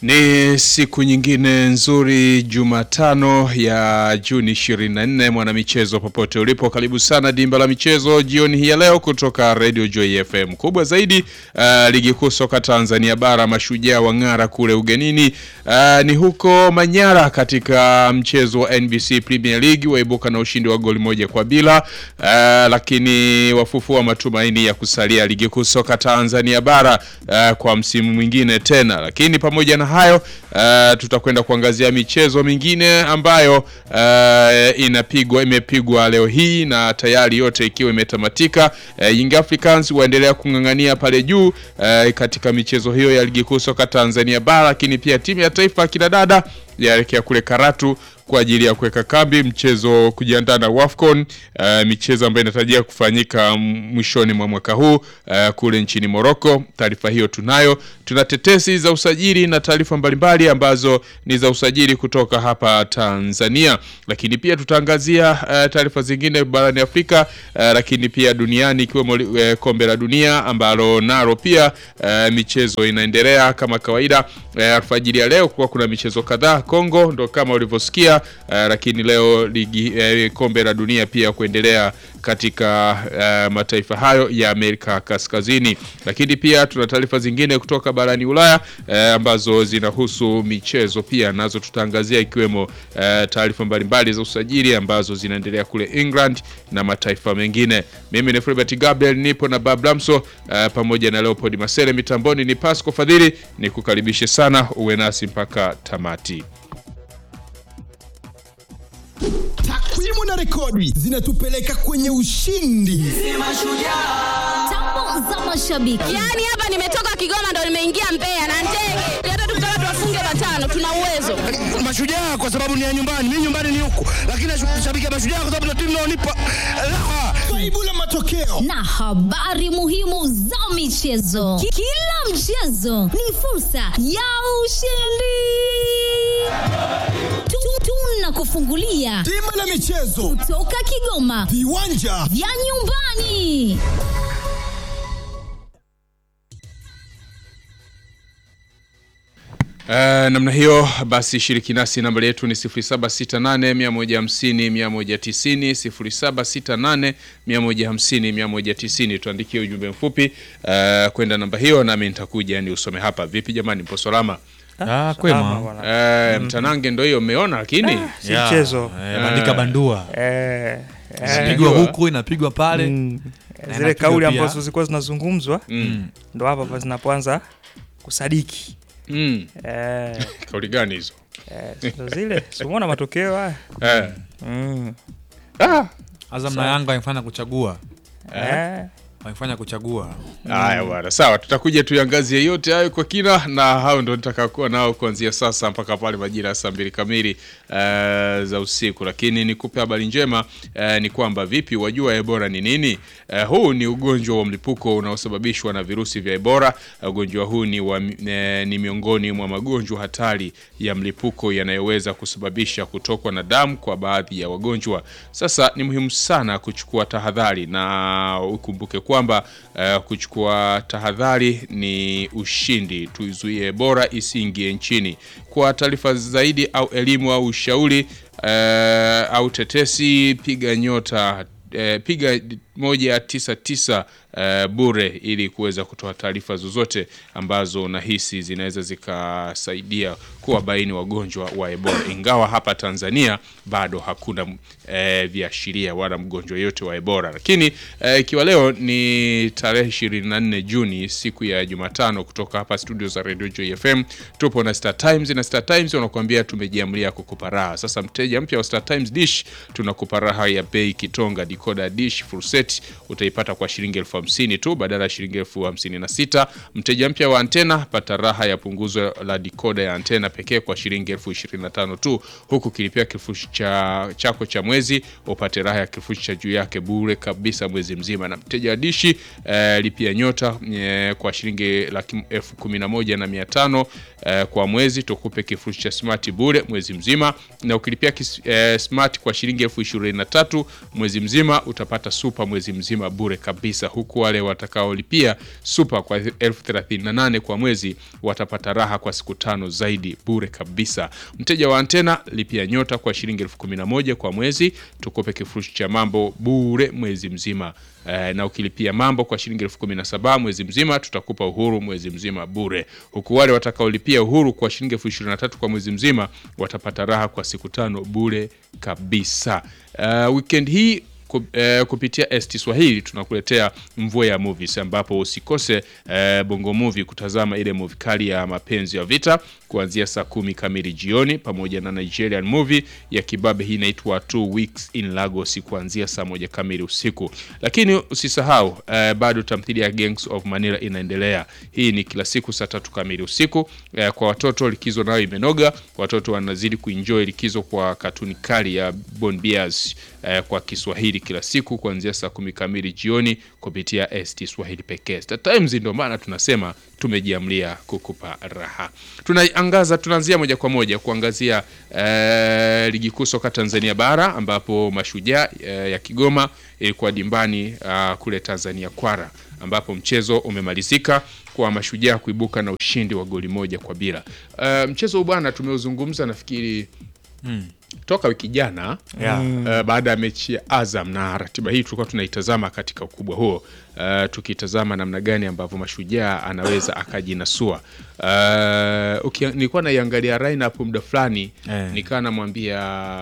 Ni siku nyingine nzuri Jumatano ya Juni 24 mwanamichezo popote ulipo karibu sana dimba la michezo jioni hii ya leo kutoka Radio Joy FM. Kubwa zaidi uh, ligi kuu soka Tanzania bara mashujaa wa ng'ara kule ugenini uh, ni huko Manyara katika mchezo wa NBC Premier League waibuka na ushindi wa goli moja kwa bila uh, lakini wafufua matumaini ya kusalia ligi kuu soka Tanzania bara uh, kwa msimu mwingine tena lakini pamoja na hayo uh, tutakwenda kuangazia michezo mingine ambayo uh, inapigwa imepigwa leo hii na tayari yote ikiwa imetamatika. Uh, Young Africans waendelea kung'ang'ania pale juu uh, katika michezo hiyo ya ligi kuu soka Tanzania bara, lakini pia timu ya taifa kina dada yaelekea kule Karatu kwa ajili ya kuweka kambi mchezo kujiandaa na WAFCON uh, michezo ambayo inatarajia kufanyika mwishoni mwa mwaka huu uh, kule nchini Morocco. Taarifa hiyo tunayo. Tuna tetesi za usajili na taarifa mbalimbali ambazo ni za usajili kutoka hapa Tanzania, lakini pia tutaangazia uh, taarifa zingine barani Afrika uh, lakini pia duniani ikiwemo uh, kombe la dunia ambalo nalo pia uh, michezo inaendelea kama kawaida. Uh, alfajiri ya leo kwa kuna michezo kadhaa Kongo, ndo kama ulivyosikia uh, lakini leo ligi uh, kombe la dunia pia kuendelea katika uh, mataifa hayo ya Amerika Kaskazini, lakini pia tuna taarifa zingine kutoka barani Ulaya uh, ambazo zinahusu michezo pia nazo tutaangazia, ikiwemo uh, taarifa mbalimbali za usajili ambazo zinaendelea kule England na mataifa mengine. Mimi ni Fulbert Gabriel, nipo na Bablamso uh, pamoja na Leopold Masele, mitamboni ni Pasco Fadhili, ni kukaribishe sana uwe nasi mpaka tamati. Takwimu na rekodi zinatupeleka kwenye ushindi. Tambo za mashabiki. Yaani hapa nimetoka Kigoma ndo nimeingia Mbeya na ndege. Hata tukitaka tuwafunge matano tuna uwezo. Mashujaa kwa sababu ni ya nyumbani, mimi nyumbani ni huku, lakini nashabikia Mashujaa kwa sababu na timu inaonipa raha. Faibu la matokeo na habari muhimu za michezo. Ki- Kila mchezo ni fursa ya ushindi. Tu- Tunakufungulia Dimba la michezo, toka Kigoma viwanja vya nyumbani. Uh, namna hiyo basi shiriki nasi nambari yetu ni 0768 150 190 0768 150 190 tuandikie ujumbe mfupi uh, kwenda namba hiyo nami nitakuja ni usome hapa vipi jamani mpo salama Ah, kwema. uh, mtanange ndo hiyo umeona lakini si Ya, mchezo. eh, bandika bandua Eh, eh, inapigwa huku inapigwa pale mm, Na zile inapigwa kauli pia. ambazo zilikuwa zinazungumzwa mm. ndo hapa pa zinapoanza kusadiki Mm. eh, kauli gani hizo eh, ndo zile simuona matokeo haya eh. mm, ah. Azam na Yanga wamefanya kuchagua eh, wamefanya kuchagua Haya bwana, sawa, tutakuja tuyangazie yote hayo kwa kina, na hao ndo nitakakuwa nao kuanzia sasa mpaka pale majira ya saa mbili kamili uh, za usiku. Lakini nikupe habari njema uh, ni kwamba vipi, wajua Ebola ni nini? Uh, huu ni ugonjwa wa mlipuko unaosababishwa na virusi vya Ebola. Uh, ugonjwa huu ni, wa, uh, ni miongoni mwa magonjwa hatari ya mlipuko yanayoweza kusababisha kutokwa na damu kwa baadhi ya wagonjwa. Sasa ni muhimu sana kuchukua tahadhari na ukumbuke kwamba uh, kuchukua tahadhari ni ushindi. Tuizuie Ebola isiingie nchini. Kwa taarifa zaidi au elimu au ushauri uh, au tetesi, piga nyota uh, piga moja tisa tisa uh, bure ili kuweza kutoa taarifa zozote ambazo unahisi zinaweza zikasaidia kuwabaini wagonjwa wa Ebola, ingawa hapa Tanzania bado hakuna uh, viashiria wala mgonjwa yote wa Ebola, lakini uh, ikiwa leo ni tarehe 24 Juni, siku ya Jumatano, kutoka hapa studio za Radio Joy FM tupo na Star Times na Star Times wanakuambia tumejiamlia kukupa raha. Sasa mteja mpya wa Star Times dish tunakupa raha ya bei kitonga, decoder dish full set utaipata kwa shilingi elfu hamsini tu badala ya shilingi elfu hamsini na sita. Mteja mpya wa antena pata raha ya punguzo la dikoda ya antena pekee kwa shilingi elfu ishirini na tano tu, huku kilipia kifurushi cha chako cha mwezi upate raha ya kifurushi cha juu yake bure kabisa mwezi mzima. Na mteja wa dishi eh, lipia nyota eh, kwa shilingi laki elfu kumi na moja na mia tano eh, kwa mwezi tukupe kifurushi cha smart bure mwezi mzima, na ukilipia kis, eh, smart kwa shilingi elfu ishirini na tatu mwezi mzima utapata super mwezi mzima bure kabisa huku huku wale watakaolipia super kwa elfu thelathini na nane kwa mwezi watapata raha kwa siku tano zaidi bure kabisa. Mteja wa antena lipia nyota kwa shilingi elfu kumi na moja kwa mwezi, tukupe kifurushi cha mambo bure mwezi mzima. Eh, na ukilipia mambo kwa shilingi elfu kumi na saba mwezi mzima tutakupa uhuru mwezi mzima bure, huku wale watakaolipia uhuru kwa shilingi elfu ishirini na tatu kwa mwezi mzima watapata raha kwa siku tano bure kabisa. Uh, weekend hii ku- eh, kupitia ST Swahili tunakuletea mvua ya movies ambapo usikose eh, Bongo Movie kutazama ile movie kali ya mapenzi ya vita kuanzia saa kumi kamili jioni, pamoja na Nigerian movie ya kibabe hii inaitwa Two Weeks in Lagos kuanzia saa moja kamili usiku. Lakini usisahau eh, bado tamthilia ya Gangs of Manila inaendelea. Hii ni kila siku saa tatu kamili usiku. Eh, kwa watoto likizo nayo imenoga, watoto wanazidi kuenjoy likizo kwa katuni kali ya Bon Bias eh, kwa Kiswahili kila siku kuanzia saa kumi kamili jioni kupitia ST Swahili pekee. Star Times ndio maana tunasema tumejiamlia kukupa raha. Tunaangaza, tunaanzia moja kwa moja kuangazia eh, ligi kuu soka Tanzania bara ambapo Mashujaa eh, ya Kigoma ilikuwa dimbani ah, kule Tanzania Kwara ambapo mchezo umemalizika kwa Mashujaa kuibuka na ushindi wa goli moja kwa bila. Eh, mchezo huu bwana tumeuzungumza nafikiri toka wiki jana Yeah. uh, baada ya mechi ya Azam na ratiba hii tulikuwa tunaitazama katika ukubwa huo uh, tukitazama namna gani ambavyo mashujaa anaweza akajinasua. Uh, ukia- nilikuwa naiangalia lineup muda fulani Eh. nikaa namwambia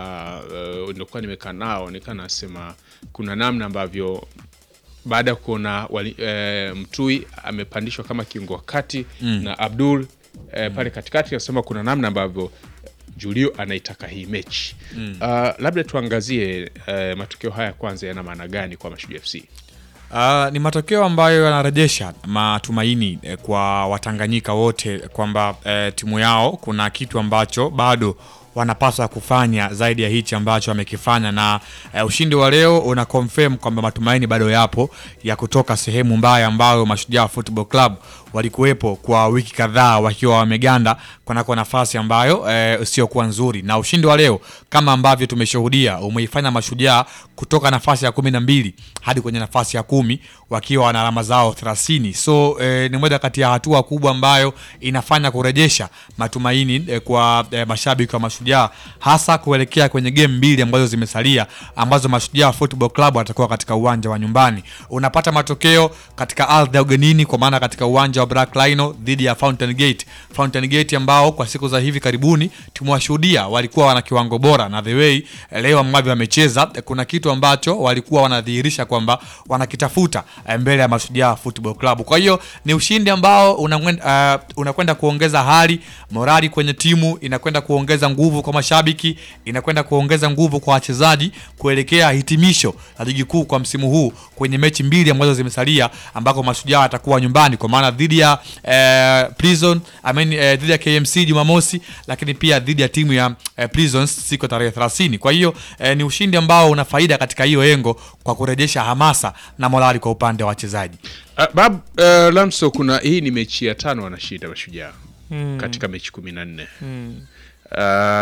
uh, nilikuwa nimekaa nao nikaa nasema kuna namna ambavyo baada ya kuona wali, e, Mtui amepandishwa kama kiungo wa kati na Abdul e, pale katikati, nasema kuna namna ambavyo Julio anaitaka hii mechi uh, labda tuangazie uh, matokeo haya kwanza yana maana gani kwa Mashujaa FC? Uh, ni matokeo ambayo yanarejesha matumaini eh, kwa Watanganyika wote kwamba eh, timu yao kuna kitu ambacho bado wanapaswa kufanya zaidi ya hichi ambacho wamekifanya, na eh, ushindi wa leo una confirm kwamba matumaini bado yapo ya kutoka sehemu mbaya ambayo Mashujaa Football Club walikuwepo kwa wiki kadhaa wakiwa wameganda kunako nafasi ambayo eh, isiyokuwa nzuri, na ushindi wa leo kama ambavyo tumeshuhudia umeifanya Mashujaa kutoka nafasi ya kumi na mbili hadi kwenye nafasi ya kumi wakiwa na alama zao 30. So eh, ni moja kati ya hatua kubwa ambayo inafanya kurejesha matumaini eh, kwa eh, mashabiki wa Mashujaa hasa kuelekea kwenye game mbili ambazo zimesalia ambazo Mashujaa Football Club watakuwa katika uwanja wa nyumbani. Unapata matokeo katika ardhi ya ugenini, kwa maana katika uwanja wa Black Rhino dhidi ya Fountain Gate. Fountain Gate ambao kwa siku za hivi karibuni tumewashuhudia walikuwa wana kiwango bora, na the way eh, leo ambavyo wamecheza eh, kuna kitu ambacho walikuwa wanadhihirisha kwamba wanakitafuta eh, mbele ya Mashujaa Football Club. Kwa hiyo ni ushindi ambao unakwenda uh, unakwenda kuongeza hali morali kwenye timu, inakwenda kuongeza nguvu kwa mashabiki, inakwenda kuongeza nguvu kwa wachezaji kuelekea hitimisho la ligi kuu kwa msimu huu kwenye mechi mbili ambazo zimesalia, ambako Mashujaa atakuwa nyumbani kwa maana dhidi ya eh, Prison I mean, eh, dhidi ya KMC Jumamosi, lakini pia dhidi ya timu ya eh, Prisons siku ya tarehe 30. Kwa hiyo eh, ni ushindi ambao una faida katika hiyo engo kwa kurejesha hamasa na morali kwa upande wa wachezaji. Uh, Bab uh, Lamso, kuna hii ni mechi ya tano wanashinda Mashujaa katika mechi kumi na nne uh,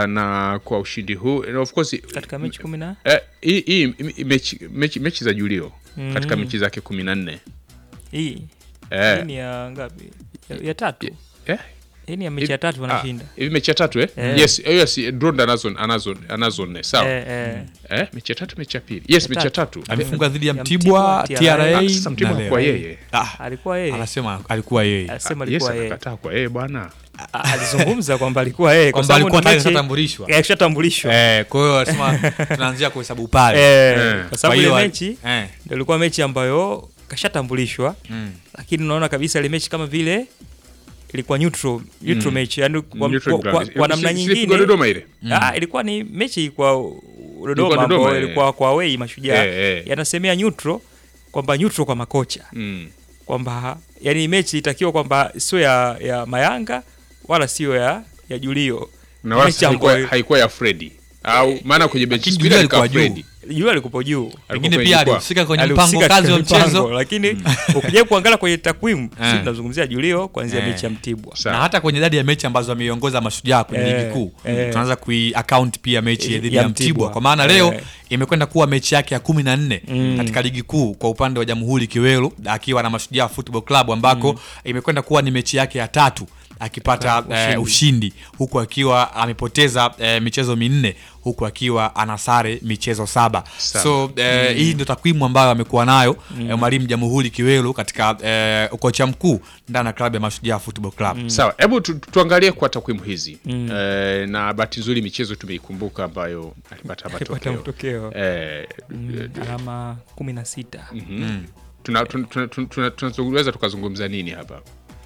na kwa ushindi huu and of course katika mechi kumi na eh, hii hii mechi, mechi, mechi za Julio katika mechi zake kumi na nne hii hii eh, ni ya ngapi? Ya, ya tatu. eh, Hii ni ya mechi ya tatu wanashinda. Ah, hivi mechi ya tatu eh? Eh. Yes, eh, yes, Dronda anazo anazo anazo nne sawa. Eh, Eh, eh. mechi ya tatu mechi ya pili. Yes, Ya mechi ya tatu. Amefunga dhidi ya Ya Mtibwa, Mtibwa, TRA Ah, sasa Mtibwa na hakuwa leo. yeye. Ah, Alikuwa yeye. anasema alikuwa yeye Alisema Yes, alikuwa yeye. akakataa kwa yeye bwana. A- Alizungumza kwamba alikuwa yeye kwa kwamba sababu alikuwa ni tayari mechi- kashatambulishwa. Eh, kashatambulishwa. Eh, kwa hiyo anasema tunaanzia kuhesabu pale. Eh, Eh. kwa Kwa sababu hiyo ile wa- mechi eh, ndio ilikuwa mechi ambayo kashatambulishwa mm. lakini unaona kabisa ile mechi kama vile ilikuwa neutral neutral match yani kwa, Neutral kwa, ground. kwa, kwa namna Si- si ilipigwa nyingine Dodoma ile. ah, ilikuwa ni mechi kwa Ilikuwa Dodoma Dodoma, ambayo eh. ilikuwa kwa away mashujaa Eh, eh. yanasemea neutral kwamba neutral kwa makocha Mm. kwamba yani mechi itakiwa kwamba sio ya, ya Mayanga wala sio ya ya Julio Na wala Mechi haikuwa ambayo- haikuwa ya Freddy. au maana kwenye benchi Lakini spidi Julio alikuwa alikuwa juu. Fredi. Yule alikuwa juu Alikuwa pengine kwenye pia jukwaa. alihusika kwenye Alihusika mpango kazi wa katika mchezo mpango, lakini ukija kuangalia kwenye takwimu Eh. sisi tunazungumzia Julio kuanzia Eh. mechi ya Mtibwa Sawa. na hata kwenye idadi ya mechi ambazo ameiongoza mashujaa kwenye Eh, ligi kuu eh. tunaanza kui account pia mechi Eh, dhidi ya ya Mtibwa Mtibwa. kwa maana leo Eh. imekwenda kuwa mechi yake ya kumi na nne Mm. katika ligi kuu kwa upande wa Jamhuri Kiwelu akiwa na Mashujaa Football Club ambako imekwenda kuwa ni mechi yake ya tatu akipata Ushindi. eh, ushindi huku akiwa amepoteza eh, michezo minne huku akiwa ana sare michezo saba Saba. so eh, hii ndio takwimu ambayo amekuwa nayo eh, mwalimu Jamhuri Kiwelu katika eh, ukocha mkuu ndani ya klabu ya Mashujaa Football Club Sawa, hebu tu, tuangalie kwa takwimu hizi eh, na bahati nzuri michezo tumeikumbuka ambayo alipata Alipata matokeo matokeo. eh, Mm, alama kumi na sita tuna, tuna, tuna, tuna, tunaweza tukazungumza nini hapa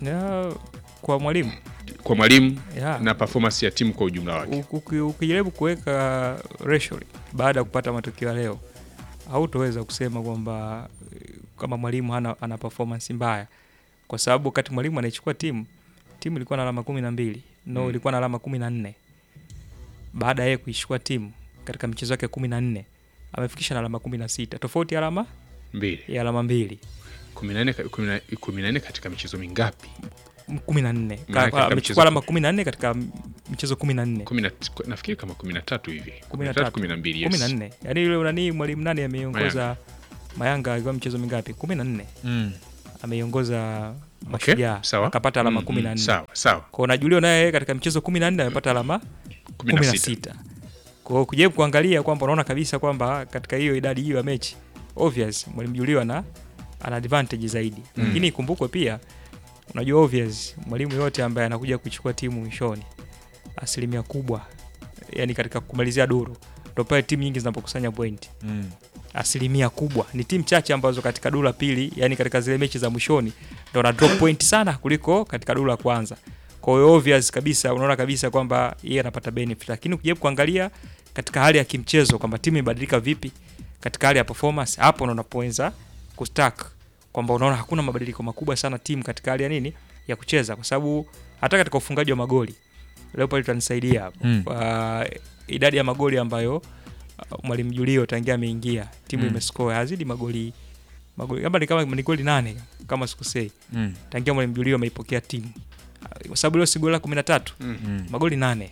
Na kwa mwalimu kwa mwalimu Yeah. na performance ya timu kwa ujumla wake u- uki- ukijaribu kuweka ratio baada ya kupata matokeo ya leo hautoweza kusema kwamba eh, kama mwalimu hana, ana performance mbaya kwa sababu wakati mwalimu anaichukua timu timu ilikuwa na alama kumi na mbili no ilikuwa na alama kumi na nne baada ya yeye kuichukua timu katika michezo yake kumi na nne amefikisha na alama kumi na sita tofauti ya alama mbili ya alama mbili kumi na nne ka- kumi na- kumi na nne katika michezo mingapi kumi na nne Maana katika amechukua michezo- alama kumi na nne katika michezo kumi na nne Kumi na- nafikiri kama kumi na tatu hivi kumi na tatu, tatu kumi na mbili kumi na yes. nne yaani yule nani mwalimu nani ameiongoza mayanga alikuwa michezo mingapi kumi na nne mm. ameiongoza Okay, mashujaa sawa. akapata alama Mm, kumi mm, na nne sawa sawa kwao na julio naye katika michezo kumi na nne amepata alama kumi kumi na na sita sita kwao kujaribu kuangalia kwamba unaona kabisa kwamba katika hiyo idadi hiyo ya mechi obvious mwalimu julio ana ana advantage zaidi lakini ikumbukwe pia unajua obvious mwalimu yote ambaye anakuja kuchukua timu mwishoni asilimia kubwa yani katika kumalizia duru ndo pale timu nyingi zinapokusanya pointi Mm. asilimia kubwa ni timu chache ambazo katika duru la pili yani katika zile mechi za mwishoni ndo na drop point sana kuliko katika duru la kwanza kwa hiyo obvious kabisa unaona kabisa kwamba yeye anapata benefit lakini ukijaribu kuangalia katika hali ya kimchezo kwamba timu imebadilika vipi katika hali ya performance hapo ndo unapoanza kustack kwamba unaona hakuna mabadiliko makubwa sana timu katika hali ya nini ya kucheza kwa sababu hata katika ufungaji wa magoli leo pale tutanisaidia hapo Mm. uh, idadi ya magoli ambayo uh, mwalimu Julio tangia ameingia timu Mm. imescore hazidi magoli magoli labda ni kama ni goli nane kama sikusei Mm. tangia mwalimu Julio ameipokea timu Uh, kwa sababu leo si goli la kumi na tatu Mm. magoli nane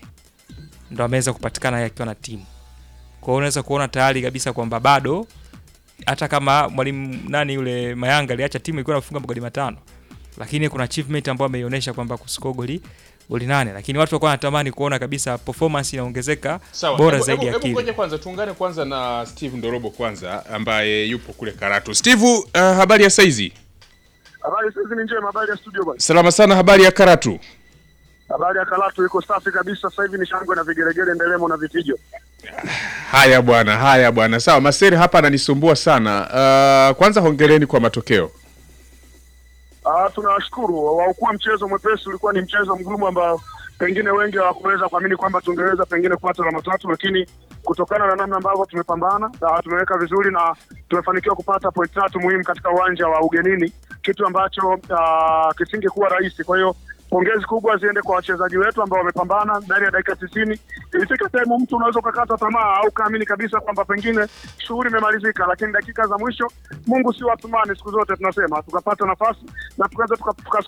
ndo ameweza kupatikana yeye akiwa na timu kwa hiyo unaweza kuona tayari kabisa kwamba bado hata kama mwalimu nani yule Mayanga aliacha timu ilikuwa inafunga magoli matano lakini kuna achievement ambayo ameionyesha kwamba kuscore goli goli nane lakini watu walikuwa wanatamani kuona kabisa performance inaongezeka Sawa, bora hebu- zaidi hebu- ya hebu kile ngoja kwanza tuungane kwanza na Steve Ndorobo kwanza ambaye yupo kule Karatu. Steve, uh, habari ya saizi? Habari sasa ni njema, habari ya studio bwana. Salama sana, habari ya Karatu. Habari ya Karatu iko safi kabisa. Sasa hivi ni shangwe na vigelegele, ndelemo na vifijo. Haya bwana, haya bwana. Sawa, Maseri hapa ananisumbua sana. Uh, kwanza hongereni kwa matokeo. Ah, tunawashukuru waokuwa mchezo mwepesi, ulikuwa ni mchezo mgumu ambao pengine wengi hawakuweza kuamini kwamba tungeweza pengine kupata alama tatu, lakini kutokana na namna ambavyo tumepambana na tumeweka vizuri na tumefanikiwa kupata point tatu muhimu katika uwanja wa ugenini, kitu ambacho uh, kisingekuwa rahisi. Kwa hiyo pongezi kubwa ziende kwa wachezaji wetu ambao wamepambana ndani ya dakika tisini. Ilifika sehemu mtu unaweza ukakata tamaa au ukaamini kabisa kwamba pengine shughuli imemalizika, lakini dakika za mwisho, Mungu si watumani, siku zote tunasema, tukapata nafasi na tukaweza tuka- tukascore